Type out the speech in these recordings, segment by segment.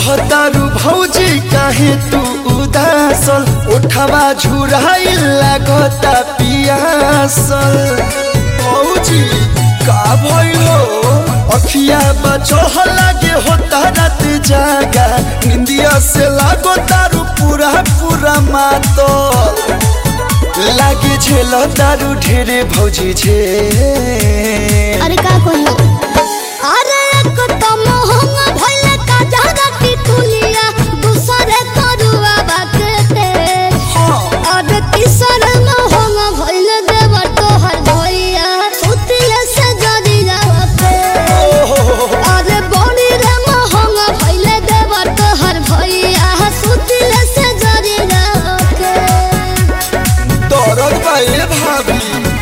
रहतारू भौजी काहे तू उदासल उठवा झुराइल लागता पियासल भौजी का भइल हो अखिया बचह लागे होता रात जागा निंदिया से लागो तारू पूरा पूरा मातल लागे झेल तारू ढेरे भौजी झे अरे का कहियो अरे एक तो मोहंग भइले का जहरा की तुलिया दूसरे तरुआ बाकते अरे तीसर मोहंग भइले देव तोहर भइया सुतिले से जदी जावते अरे बड़ी रे मोहंग भइले देव तोहर भइया सुतिले से जदी जावते दरद बाए भाभी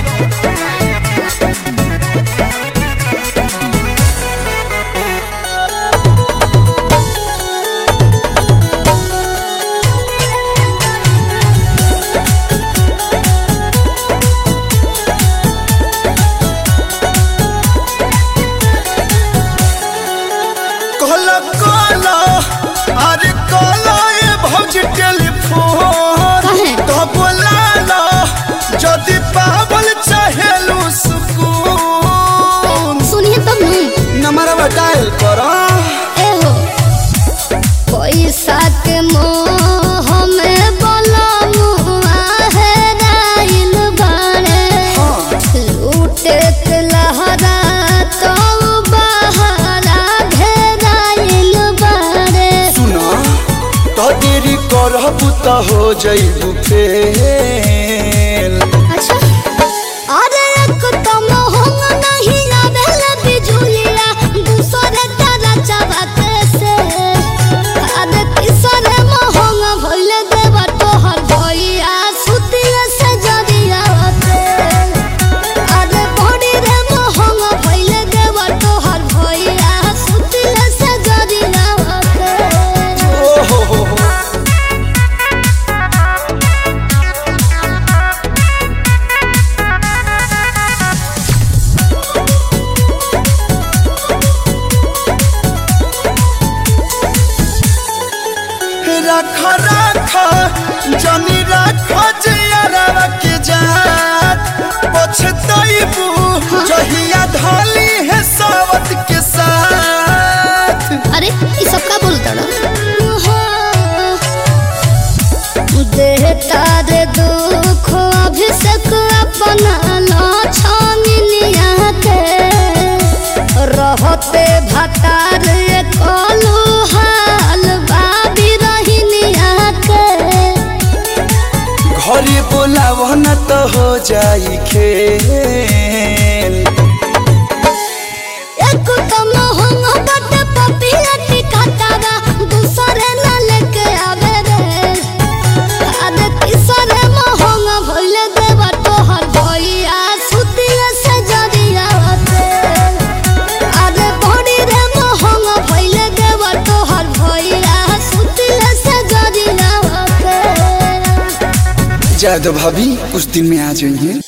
कहला कहला अरे कहला ए भौजी टेलीफोन काहे? तो बोलाला जदि पावल चाहेलू सुकून सुनिए तब नहीं नंबरवा डायल करा एहो पैसा के मोह में बलमुआ है राइल बाड़े लूटे के लहरा तो बहरा घेराइल बाड़े सुना तो देरी करबू तो हो जइबू फेल अच्छा अरे एक तो मोहंग नहीं आवेल बिजुलिया दूसरे तारा चबाते से अरे तीसरे मोहंग भइल देव तोहर भइया सुतिया से जरिया होते अरे बड़ी रे मोहंग भइल देव तोहर भइया सुतिया से जरिया होते ओ हो हो हो रख रख जनी रख जियरवा के जात पछतइबू जहिया धली है सावत के साथ अरे ये सब का बोलता ना देहता रे दुख अभिषेक अपना लाछानिया के रहते भतार कलू हाल बाबी रहिनिया के घरे बोलाव न तो हो जाई खेल एक तो मोहंग बट पपिया टिकातारा दूसरे न लेके आवे रे अरे तीसरे मोहंग भइल देव तोहर भइया सुतिया से जरिया होते अरे बड़ी रे मोहंग भइल देव तोहर भइया सुतिया से जरिया होते जादव भाभी कुछ दिन में आ जाइए